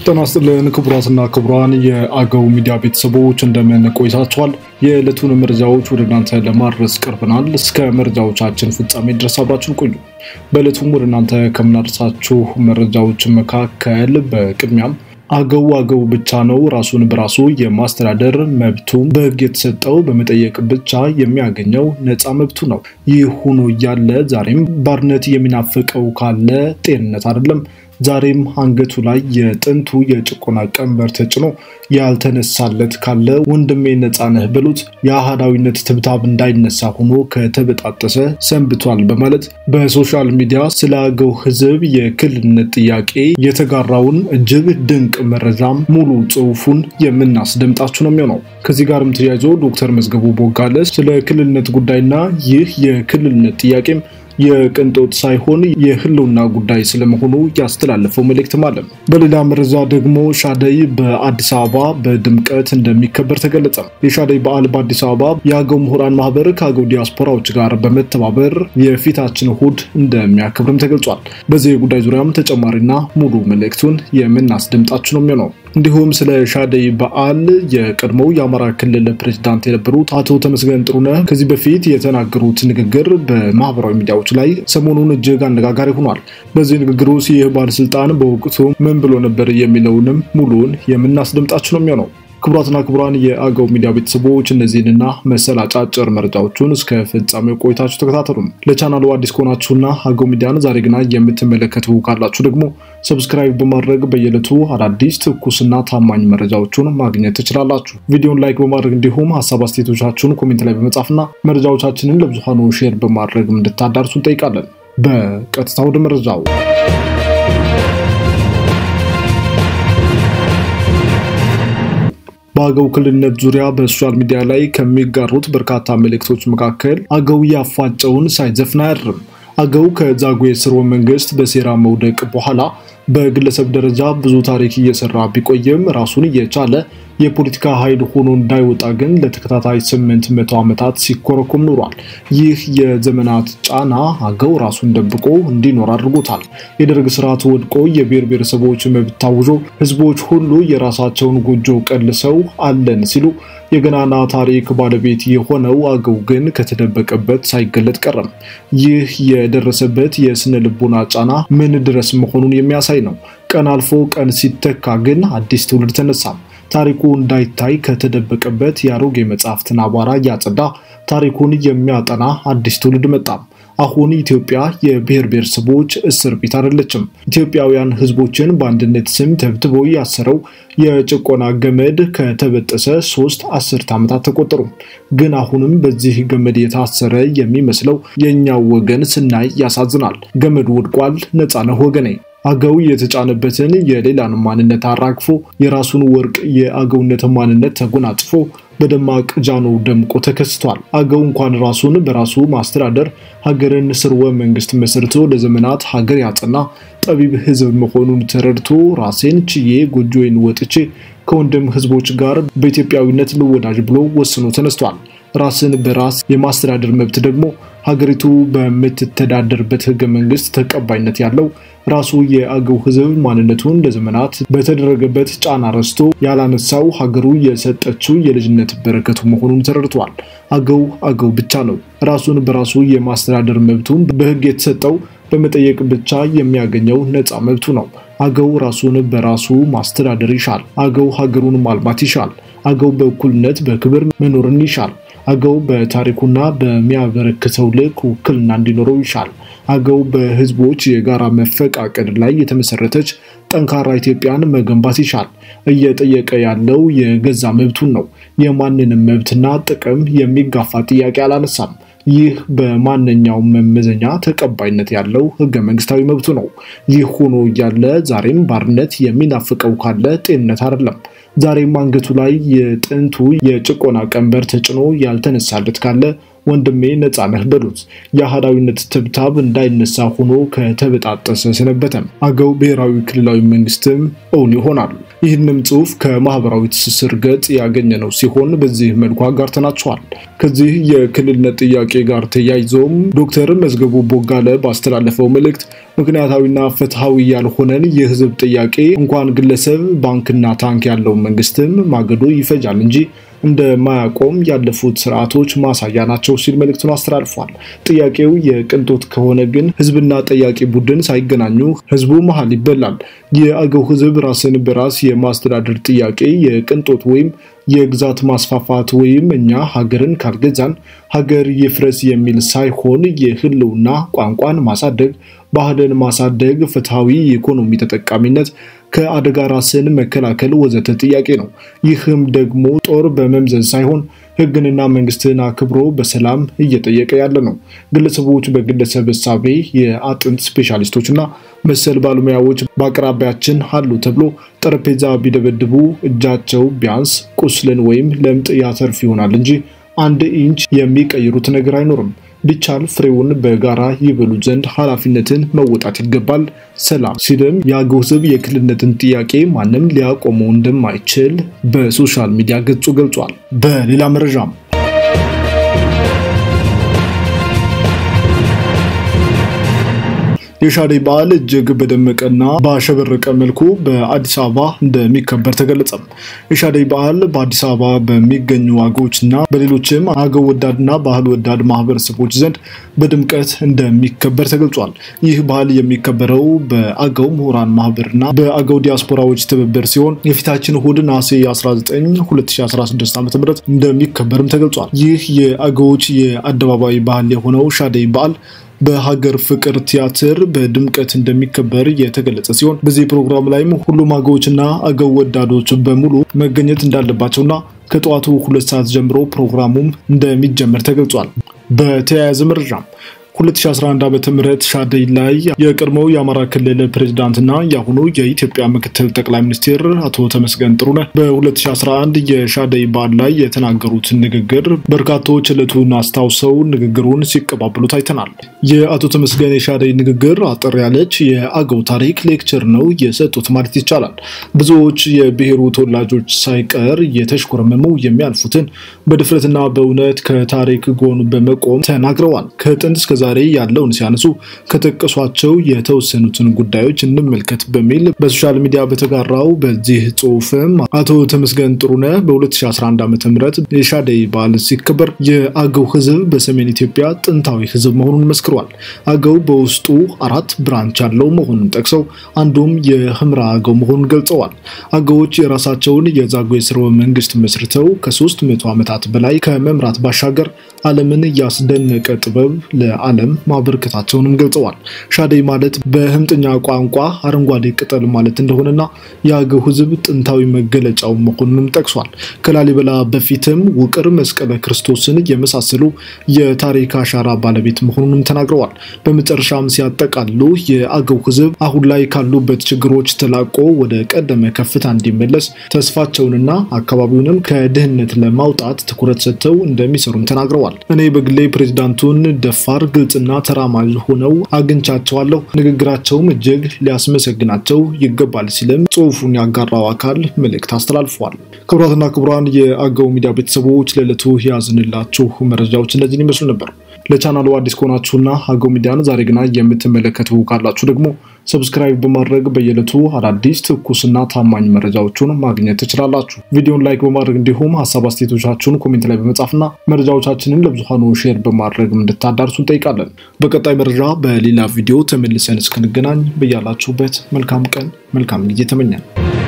ጤና ይስጥልን ክቡራትና ክቡራን የአገው ሚዲያ ቤተሰቦች እንደምን ቆይታችኋል? የዕለቱን መረጃዎች ወደ እናንተ ለማድረስ ቀርበናል። እስከ መረጃዎቻችን ፍጻሜ ድረስ አብራችሁን ቆዩ። በዕለቱም ወደ እናንተ ከምናደርሳችሁ መረጃዎች መካከል በቅድሚያም አገው አገው ብቻ ነው ራሱን በራሱ የማስተዳደር መብቱም በሕግ የተሰጠው በመጠየቅ ብቻ የሚያገኘው ነፃ መብቱ ነው። ይህ ሆኖ እያለ ዛሬም ባርነት የሚናፍቀው ካለ ጤንነት አይደለም። ዛሬም አንገቱ ላይ የጥንቱ የጭቆና ቀንበር ተጭኖ ያልተነሳለት ካለ ወንድሜ ነፃ ነህ በሉት የአህዳዊነት ትብታብ እንዳይነሳ ሆኖ ከተበጣጠሰ ሰንብቷል በማለት በሶሻል ሚዲያ ስለ አገው ሕዝብ የክልልነት ጥያቄ የተጋራውን እጅግ ድንቅ መረጃም ሙሉ ጽሑፉን የምናስደምጣችሁ ነው የሚሆነው። ከዚህ ጋርም ተያይዞ ዶክተር መዝገቡ ቦጋለ ስለ ክልልነት ጉዳይና ይህ የክልልነት ጥያቄም የቅንጦት ሳይሆን የህልውና ጉዳይ ስለመሆኑ ያስተላለፈው መልእክትም አለ። በሌላ መረጃ ደግሞ ሻደይ በአዲስ አበባ በድምቀት እንደሚከበር ተገለጸ። የሻደይ በዓል በአዲስ አበባ የአገው ምሁራን ማህበር ከአገው ዲያስፖራዎች ጋር በመተባበር የፊታችን እሁድ እንደሚያከብርም ተገልጿል። በዚህ ጉዳይ ዙሪያም ተጨማሪና ሙሉ መልእክቱን የምናስደምጣችሁ ነው የሚሆነው። እንዲሁም ስለ ሻደይ በዓል የቀድሞው የአማራ ክልል ፕሬዚዳንት የነበሩት አቶ ተመስገን ጥሩነህ ከዚህ በፊት የተናገሩት ንግግር በማህበራዊ ሚዲያዎች ላይ ሰሞኑን እጅግ አነጋጋሪ ሆኗል። በዚህ ንግግር ውስጥ ይህ ባለስልጣን በወቅቱ ምን ብሎ ነበር የሚለውንም ሙሉውን የምናስደምጣችሁ ነው የሚሆነው። ክቡራትና ክቡራን የአገው ሚዲያ ቤተሰቦች እነዚህንና መሰል አጫጭር መረጃዎቹን እስከ ፍጻሜው ቆይታችሁ ተከታተሉም። ለቻናሉ አዲስ ከሆናችሁና አገው ሚዲያን ዛሬ ግና የምትመለከቱ ካላችሁ ደግሞ ሰብስክራይብ በማድረግ በየዕለቱ አዳዲስ ትኩስና ታማኝ መረጃዎቹን ማግኘት ትችላላችሁ። ቪዲዮን ላይክ በማድረግ እንዲሁም ሀሳብ አስተያየቶቻችሁን ኮሜንት ላይ በመጻፍና መረጃዎቻችንን ለብዙሃኑ ሼር በማድረግ እንድታዳርሱ እንጠይቃለን። በቀጥታ ወደ መረጃው በአገው ክልልነት ዙሪያ በሶሻል ሚዲያ ላይ ከሚጋሩት በርካታ መልእክቶች መካከል አገው ያፋጨውን ሳይዘፍን አያድርም። አገው ከዛጉዌ ስርወ መንግስት በሴራ መውደቅ በኋላ በግለሰብ ደረጃ ብዙ ታሪክ እየሰራ ቢቆይም ራሱን እየቻለ የፖለቲካ ኃይል ሆኖ እንዳይወጣ ግን ለተከታታይ ስምንት መቶ ዓመታት ሲኮረኮም ኖሯል። ይህ የዘመናት ጫና አገው ራሱን ደብቆ እንዲኖር አድርጎታል። የደርግ ስርዓት ወድቆ የብሔር ብሔረሰቦች መብት ታውጆ ህዝቦች ሁሉ የራሳቸውን ጎጆ ቀልሰው አለን ሲሉ የገናና ታሪክ ባለቤት የሆነው አገው ግን ከተደበቀበት ሳይገለጥ ቀረም። ይህ የደረሰበት የስነ ልቦና ጫና ምን ድረስ መሆኑን የሚያሳይ ነው። ቀን አልፎ ቀን ሲተካ ግን አዲስ ትውልድ ተነሳም። ታሪኩ እንዳይታይ ከተደበቀበት የአሮጌ መጽሐፍትን አቧራ እያጸዳ ታሪኩን የሚያጠና አዲስ ትውልድ መጣም። አሁን ኢትዮጵያ የብሔር ብሔረሰቦች እስር ቤት አይደለችም። ኢትዮጵያውያን ህዝቦችን በአንድነት ስም ተብትቦ ያሰረው የጭቆና ገመድ ከተበጠሰ ሶስት አስርት ዓመታት ተቆጠሩ። ግን አሁንም በዚህ ገመድ የታሰረ የሚመስለው የእኛው ወገን ስናይ ያሳዝናል። ገመዱ ወድቋል። ነፃ ነህ ወገኔ። አገው የተጫነበትን የሌላን ማንነት አራግፎ የራሱን ወርቅ የአገውነት ማንነት ተጎናጽፎ በደማቅ ጃኖ ደምቆ ተከስቷል። አገው እንኳን ራሱን በራሱ ማስተዳደር ሀገርን ስርወ መንግስት መስርቶ ለዘመናት ሀገር ያጸና ጠቢብ ህዝብ መሆኑን ተረድቶ ራሴን ችዬ ጎጆዬን ወጥቼ ከወንድም ህዝቦች ጋር በኢትዮጵያዊነት ልወዳጅ ብሎ ወስኖ ተነስቷል። ራስን በራስ የማስተዳደር መብት ደግሞ ሀገሪቱ በምትተዳደርበት ህገ መንግስት ተቀባይነት ያለው ራሱ የአገው ህዝብ ማንነቱን ለዘመናት በተደረገበት ጫና ረስቶ ያላነሳው ሀገሩ የሰጠችው የልጅነት በረከቱ መሆኑን ተረድቷል። አገው አገው ብቻ ነው። ራሱን በራሱ የማስተዳደር መብቱን በህግ የተሰጠው በመጠየቅ ብቻ የሚያገኘው ነፃ መብቱ ነው። አገው ራሱን በራሱ ማስተዳደር ይሻል። አገው ሀገሩን ማልማት ይሻል። አገው በእኩልነት በክብር መኖርን ይሻል። አገው በታሪኩና በሚያበረክተው ልክ ውክልና እንዲኖረው ይሻል። አገው በህዝቦች የጋራ መፈቃቀድ ላይ የተመሰረተች ጠንካራ ኢትዮጵያን መገንባት ይሻል። እየጠየቀ ያለው የገዛ መብቱን ነው። የማንንም መብትና ጥቅም የሚጋፋ ጥያቄ አላነሳም። ይህ በማንኛውም መመዘኛ ተቀባይነት ያለው ህገ መንግስታዊ መብቱ ነው። ይህ ሆኖ እያለ ዛሬም ባርነት የሚናፍቀው ካለ ጤንነት አይደለም። ዛሬም አንገቱ ላይ የጥንቱ የጭቆና ቀንበር ተጭኖ ያልተነሳለት ካለ ወንድሜ ነፃ ነህ በሉት። የአህዳዊነት ትብታብ እንዳይነሳ ሆኖ ከተበጣጠሰ ሰነበተም። አገው ብሔራዊ ክልላዊ መንግስትም እውን ይሆናል። ይህንም ጽሑፍ ከማህበራዊ ትስስር ገጽ ያገኘነው ሲሆን በዚህ መልኩ አጋርተናቸዋል። ከዚህ የክልልነት ጥያቄ ጋር ተያይዞም ዶክተር መዝገቡ ቦጋለ ባስተላለፈው መልእክት ምክንያታዊና ፍትሐዊ ያልሆነን የህዝብ ጥያቄ እንኳን ግለሰብ ባንክና ታንክ ያለውን መንግስትም ማገዶ ይፈጃል እንጂ እንደማያቆም ያለፉት ስርዓቶች ማሳያ ናቸው ሲል መልእክቱን አስተላልፏል። ጥያቄው የቅንጦት ከሆነ ግን ህዝብና ጠያቂ ቡድን ሳይገናኙ ህዝቡ መሀል ይበላል። የአገው ህዝብ ራስን በራስ የማስተዳደር ጥያቄ የቅንጦት ወይም የግዛት ማስፋፋት ወይም እኛ ሀገርን ካልገዛን ሀገር ይፍረስ የሚል ሳይሆን የህልውና ቋንቋን ማሳደግ፣ ባህልን ማሳደግ፣ ፍትሐዊ የኢኮኖሚ ተጠቃሚነት ከአደጋ ራስን መከላከል ወዘተ ጥያቄ ነው። ይህም ደግሞ ጦር በመምዘዝ ሳይሆን ህግንና መንግስትን አክብሮ በሰላም እየጠየቀ ያለ ነው። ግለሰቦች በግለሰብ እሳቤ የአጥንት ስፔሻሊስቶችና መሰል ባለሙያዎች በአቅራቢያችን አሉ ተብሎ ጠረጴዛ ቢደበድቡ እጃቸው ቢያንስ ቁስልን ወይም ለምጥ ያተርፍ ይሆናል እንጂ አንድ ኢንች የሚቀይሩት ነገር አይኖርም። ቢቻል ፍሬውን በጋራ ይበሉ ዘንድ ኃላፊነትን መወጣት ይገባል። ሰላም ሲልም የአገው ህዝብ የክልልነትን ጥያቄ ማንም ሊያቆመው እንደማይችል በሶሻል ሚዲያ ገጹ ገልጿል። በሌላ መረጃም የሻደይ በዓል እጅግ በደመቀና ባሸበረቀ መልኩ በአዲስ አበባ እንደሚከበር ተገለጸ። የሻደይ በዓል በአዲስ አበባ በሚገኙ አገዎችና በሌሎችም አገው ወዳድና ባህል ወዳድ ማህበረሰቦች ዘንድ በድምቀት እንደሚከበር ተገልጿል። ይህ በዓል የሚከበረው በአገው ምሁራን ማህበርና በአገው ዲያስፖራዎች ትብብር ሲሆን የፊታችን እሁድ ነሐሴ 19 2016 ዓ ም እንደሚከበርም ተገልጿል። ይህ የአገዎች የአደባባይ ባህል የሆነው ሻደይ በዓል በሀገር ፍቅር ቲያትር በድምቀት እንደሚከበር የተገለጸ ሲሆን በዚህ ፕሮግራም ላይም ሁሉም አገዎችና አገው ወዳዶች በሙሉ መገኘት እንዳለባቸውና ከጠዋቱ ሁለት ሰዓት ጀምሮ ፕሮግራሙም እንደሚጀመር ተገልጿል። በተያያዘ መረጃም 2011 ዓ ም ሻደይ ላይ የቀድሞው የአማራ ክልል ፕሬዚዳንትና የአሁኑ የኢትዮጵያ ምክትል ጠቅላይ ሚኒስትር አቶ ተመስገን ጥሩነህ በ2011 የሻደይ በዓል ላይ የተናገሩት ንግግር በርካቶች ዕለቱን አስታውሰው ንግግሩን ሲቀባበሉት አይተናል። የአቶ ተመስገን የሻደይ ንግግር አጠር ያለች የአገው ታሪክ ሌክቸር ነው የሰጡት ማለት ይቻላል። ብዙዎች የብሔሩ ተወላጆች ሳይቀር የተሽኮረመሙ የሚያልፉትን በድፍረትና በእውነት ከታሪክ ጎን በመቆም ተናግረዋል። ከጥንት እስከ ዛሬ ያለውን ሲያነሱ ከጠቀሷቸው የተወሰኑትን ጉዳዮች እንመልከት በሚል በሶሻል ሚዲያ በተጋራው በዚህ ጽሁፍም አቶ ተመስገን ጥሩነህ በ2011 ዓ ም የሻደይ በዓል ሲከበር የአገው ህዝብ በሰሜን ኢትዮጵያ ጥንታዊ ህዝብ መሆኑን መስክሯል። አገው በውስጡ አራት ብራንች ያለው መሆኑን ጠቅሰው አንዱም የህምራ አገው መሆኑን ገልጸዋል። አገዎች የራሳቸውን የዛጉዌ ስርወ መንግስት መስርተው ከሶስት መቶ ዓመታት በላይ ከመምራት ባሻገር ዓለምን ያስደነቀ ጥበብ ለዓለም ማበርከታቸውንም ገልጸዋል። ሻደይ ማለት በህምጥኛ ቋንቋ አረንጓዴ ቅጠል ማለት እንደሆነና የአገው ህዝብ ጥንታዊ መገለጫው መሆኑንም ጠቅሷል። ከላሊበላ በፊትም ውቅር መስቀለ ክርስቶስን የመሳሰሉ የታሪክ አሻራ ባለቤት መሆኑንም ተናግረዋል። በመጨረሻም ሲያጠቃሉ የአገው ህዝብ አሁን ላይ ካሉበት ችግሮች ተላቆ ወደ ቀደመ ከፍታ እንዲመለስ ተስፋቸውንና አካባቢውንም ከድህነት ለማውጣት ትኩረት ሰጥተው እንደሚሰሩም ተናግረዋል። እኔ በግሌ ፕሬዚዳንቱን ደፋር፣ ግልጽና ተራማጅ ሆነው አግኝቻቸዋለሁ። ንግግራቸውም እጅግ ሊያስመሰግናቸው ይገባል ሲልም ጽሁፉን ያጋራው አካል መልእክት አስተላልፏል። ክቡራትና ክቡራን የአገው ሚዲያ ቤተሰቦች ለዕለቱ ያዝንላችሁ መረጃዎች እነዚህን ይመስሉ ነበር። ለቻናሉ አዲስ ከሆናችሁና አገው ሚዲያን ዛሬ ግና የምትመለከቱ ካላችሁ ደግሞ ሰብስክራይብ በማድረግ በየዕለቱ አዳዲስ ትኩስና ታማኝ መረጃዎቹን ማግኘት ትችላላችሁ። ቪዲዮን ላይክ በማድረግ እንዲሁም ሀሳብ አስተያየቶቻችሁን ኮሜንት ላይ በመጻፍና መረጃዎቻችንን ለብዙሃኑ ሼር በማድረግ እንድታዳርሱ እንጠይቃለን። በቀጣይ መረጃ በሌላ ቪዲዮ ተመልሰን እስክንገናኝ በያላችሁበት መልካም ቀን መልካም ጊዜ ተመኛል።